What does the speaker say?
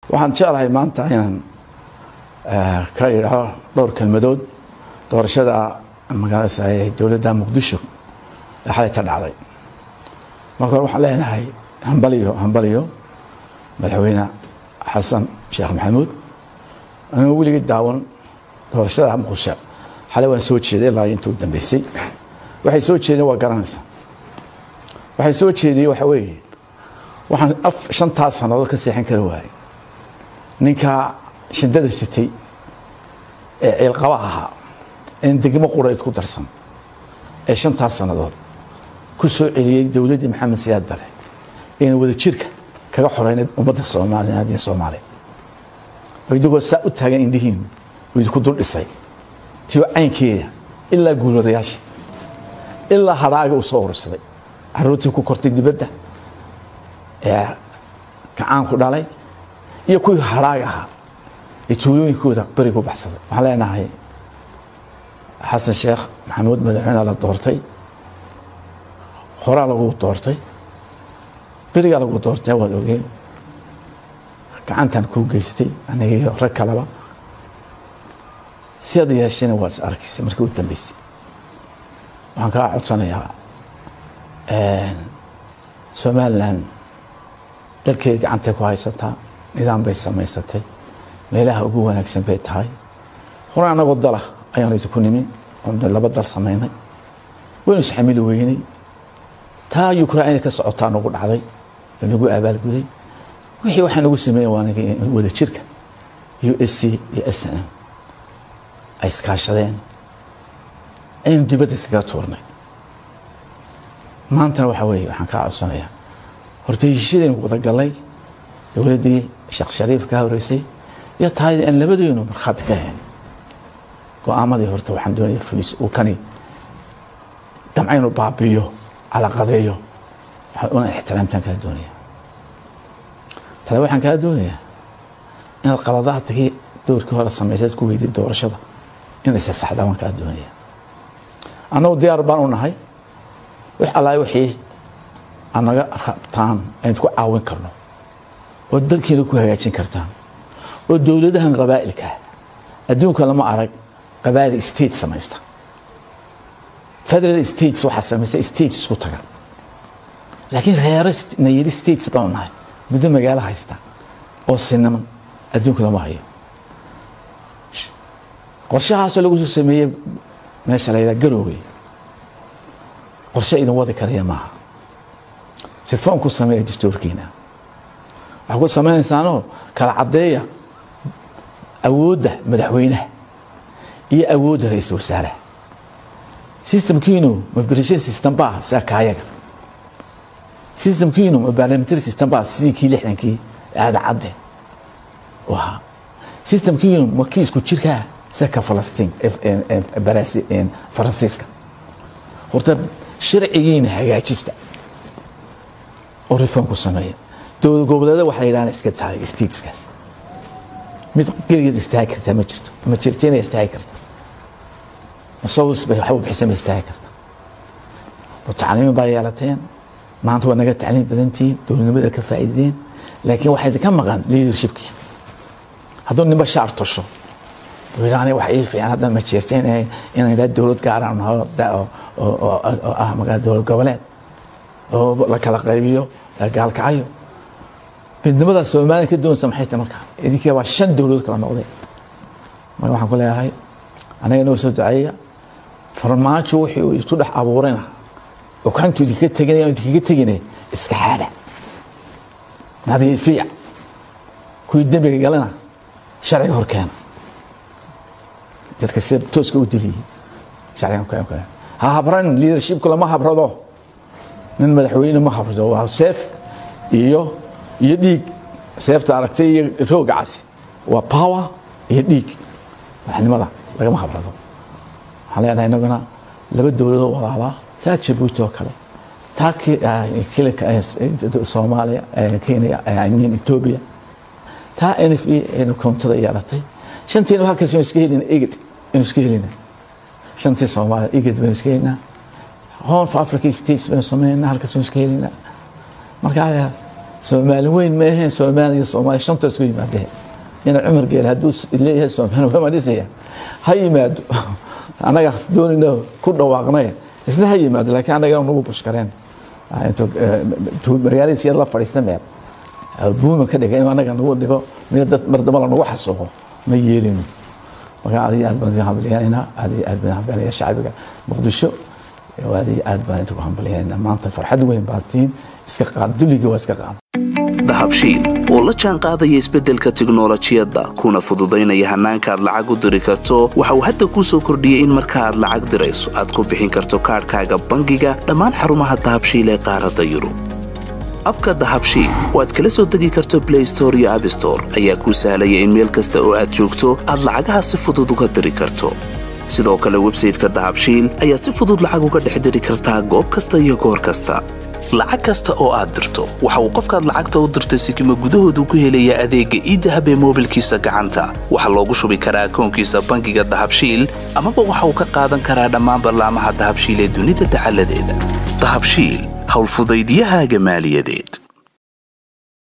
waxaan jeclahay maanta inaan ka idhaho dhowr kelmadood doorashada magaalada dowladda muqdisho ee xalayta dhacday marka hore waxaan leenahay hambaliyo hambaliyo madaxweyne xasan sheekh maxamuud anigoo weligii daawan doorashada muqdisho xalay waan soo jeeday ilaa inta u dambeysay waxay soo jeedeen waa garanaysaa waxay soo jeediyey waxa weeye waxaan shantaas sannadood ka seexan kari waayey ninkaa shindada sitay ee ciilqaba ahaa een degmo qurayd ku darsan ee shantaas sannadood ku soo celiyey dowladdii maxamed siyaad bare ayna wada jirka kaga xoreynayd ummadda soomaaliya iyo soomaaliya oo idigoo saa u taagan indhihiin uu idinku dul dhisay tiyo caynkeeda ilaa guulwadayaasha ilaa hadhaaga uu soo urursaday caruurtii ku kortay dibadda ee gacaanku dhalay iyo kuwii hadhaaga ahaa ee tuulooyinkooda berigu baxsaday waxaan leenahay xasan sheekh maxamuud madaxweyne la doortay horaa lagu doortay berigaa lagu doortay waad ogeen gacantan kuu geystay aniga iyo rag kaleba si ad yeeshayna waad is arkaysay markii u dambeysay waxaan kaa codsanayaa somalilan dalkeeda gacantay ku haysataa nidaam bay samaysatay meelaha ugu wanaagsan bay tahay hore anagoo dala ayaanu idinku nimi oon laba dal samaynay waynu isxamili weynay taa ukraina ka socotaa nagu dhacday lanagu abaalguday wixii waxaa nagu sameeyen waa wada jirka u s c iyo s n m ay iskaashadeen aynu dibadda iskaga tuurnay maantana waxaa weeye waxaan kaa codsanayaa horta heshiishadaynu wadagallay dowladdii sheekh shariif ka horeysay iyo taayadii aan labadeynu markhaati ka ahayn go-aamadii horta waxaan doonaya fulis uu kani damcaynu baabiyo calaqadeeyo una ixtiraamtaan kaa doonaya tale waxaan kaa doonayaa inaad qaladaadkii doorkii hore samaysaad ku weyday doorashada inaysa saxdaa waan kaa doonaya annagu diyaar baan u nahay wix allaah wixii aad naga rabtaan aynu ku caawin karno oo dalkiina ku hagaajin kartaan oo dowladahan qabaa'ilkaa adduunka lama arag qabaa'il state samaysta federal states waxaa samaysta states isku taga laakiin reero na yidhi states baanu nahay muddo magaalo haysta oo sinaman adduunka lama hayo qorshahaasoo lagu soo sameeyey meesha la yidhaha garowey qorshe idin wadi karaya maaha reform ku sameeya dastuurkiina waxaa ku samaynaysaanoo kala caddeeya awoodda madaxweynaha iyo awoodda ra-iisul wasaaraha systemkiinu ma berishan system baa sida kaayaga systemkiinu ma parliamentary system baa sidii kii lixdankii aada cadde u ahaa systemkiinu ma kii isku jirkaa sida ka falastiin faransiiska horta sharcigiina hagaajista oo reform ku sameeya dowlad goboleeda waxa la yidhahna iska tahay stateskaas mid geligeed istaagi kartaa ma jirto ma jirto inay istaagi karta masawis bay waxba bixisa ma istaagi karta mutacalimiin baa yeelateen maanta waa naga tacliim badantihiin dowladnimada ka faa'iideen laakiin waxaa idinka maqan leadershipkii hadduu ninba shaar tosho wilaani wax ii fiican hadda ma jirto inay inay idhaa dowlad gaaraan naho oo ah magaa dowlad goboleed oo la kala qaybiyo la gaalkacayo midnimada soomaaliya ka doonaysa maxay tahay marka idinkii waa shan dowladood kala noqday marka waxaan ku leeyahay anaga inoo soo duceeya farmaajo wixii uu isku dhex abuurayna oo kantu idinka teginaya idinkaga tegine iska xaadha nadiifiya kuwii dembiga galana sharciga horkeena dadka sida tooska u diliyey sharciga horkeena ha habran leadershipku lama habrado nin madaxweyne ma habrado waa seef iyo iyo dhiig seefta aragtay iyo rooga casi waa power iyo dhiig waxnimada lagama habrado waxaan leenahay inaguna laba dowladoo walaalaa taa jabuuti oo kale taa kilinka soomaaliya kenya imean ethiopia taa n f e koontada yeelatay shantiina halkaas inu iska helina eged inu iska helina shantii soomaaliya eged baynu iska helinaa horn of africa states baynu sameynaa halkaas inu iska helinaa marka soomaali weyn ma aheen soomaaliya soomaaliya shanta isku yimaadeen ina cumar geel hadduu leeyahay soomaali waa ma dhisaya ha yimaado annaga doonayno ku dhawaaqnay isna ha yimaado laakiin annaga nagu bushkareen magaaladiis yar la fadhiista meel buuma ka dhiga in annaga nagu dhigo mid dad mar damba la nagu xasuuqo ma yeelino marka aad iyo aad baan hambalyaynayna aad iyo aad baan hambalyaynaya shacbiga muqdisho aad iyo aad baan inta ku hambalyaynayna maanta farxad weyn baa tiin iska qaad dulligii waa iska qaad dahabshiil oo la jaan qaadaya isbeddelka tiknolojiyadda kuna fududaynaya hannaanka aad lacag u diri karto waxa uu hadda kuu soo kordhiyey in marka aad lacag dirayso aad ku bixin karto kaadhkaaga bangiga dhammaan xarumaha dahabshiil ee qaaradda yurub abka dahabshiil oo aad kala soo degi karto blay store iyo abstore ayaa kuu sahlaya in meel kasta oo aad joogto aad lacagaha si fudud uga diri karto sidoo kale websayteka dahabshiil ayaad si fudud lacag uga dhex diri kartaa goob kasta iyo goor kasta lacag kasta oo aad dirto waxa uu qofkaad lacagta u dirtay sikima gudahoodu ku helayaa adeegga iidahab ee moobilkiisa gacanta waxaa loogu shubi karaa akoonkiisa bangiga dahabshiil amaba waxa uu ka qaadan karaa dhammaan ballaamaha dahabshiil ee dunida dacaladeeda dahabshiil howlfudaydyahaaga maaliyadeed